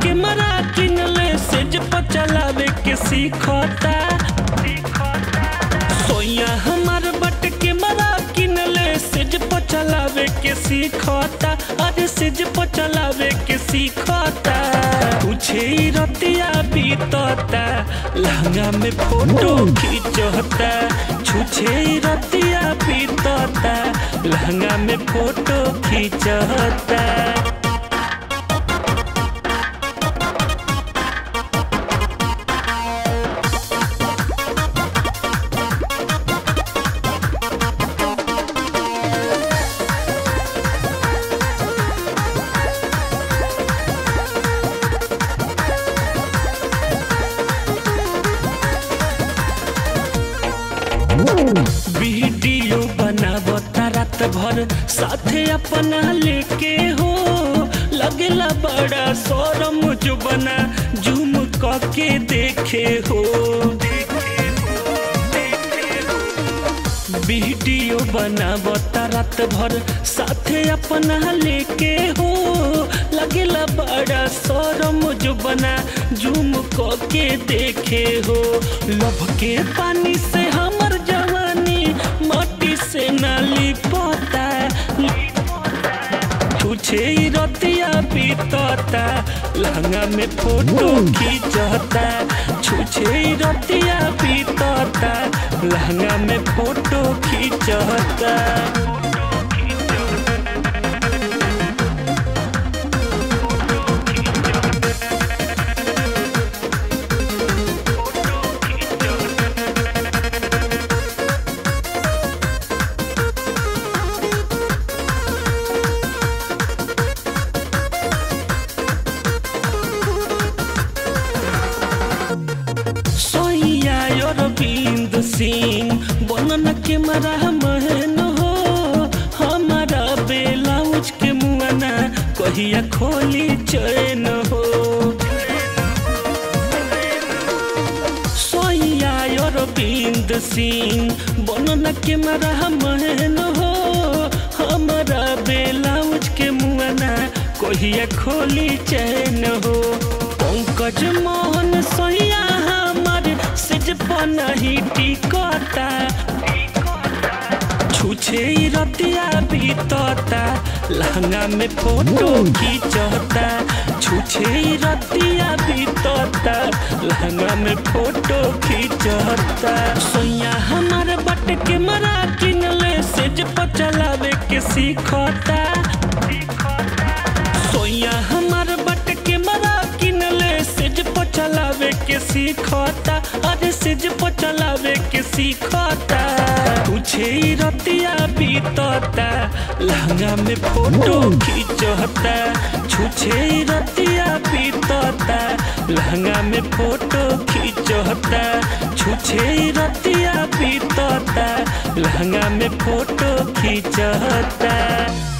camera किनले सेज पर चलावे के सीखता सोया हमार बट कैमरा किनले सेज पर चलावे के सीखता अरे सेज पर चलावे के सीखता पूछे ई रतिया बीतता लहंगा में फोटो खींचता छुछे ई रतिया बीतता लहंगा में फोटो खींचता वीडियो बनावता रात भर साथे अपना लेके हो लगला बड़ा शोरम जो बना जूम के देखे हो वीडियो बनावता रात भर साथे अपना लेके हो लगला बड़ा शोरम जो बना जूम के देखे हो लभ के पानी से हमर जवानी माटी से नाली पोता छुछे ई रतिया बीतता लहंगा में फोटो खींचता छुछे ई रतिया बीतता लहंगा में फोटो खींचता सोइया अरविंद सिंह बनन के मरा महन हो हमारा बेलाउज के मुआना कहिया खोली चैन हो सोइया अरविंद सिंह बनन के मरा महन हो हमारा बेलाउज के मुआना कहिया खोली चैन हो पंकज मोहन सोइया हमार सिज नहीं टिकता छुछे ई रतिया बीतता लहंगा में फोटो खींचता छुछे ई रतिया बीतता लहंगा में फोटो खींचता सोया हमार बट के मरा किनले सेज पर चलावे के सीखता सोया हमार बट के मरा किनले सेज पर चलावे के सीखता अरे सेज पर चलावे के सीखता पूछे ई रतिया बीतता लहंगा में फोटो खींचता छुछे ई रतिया बीतता लहंगा में फोटो खींचता छुछे ई रतिया बीतता लहंगा में फोटो खींचता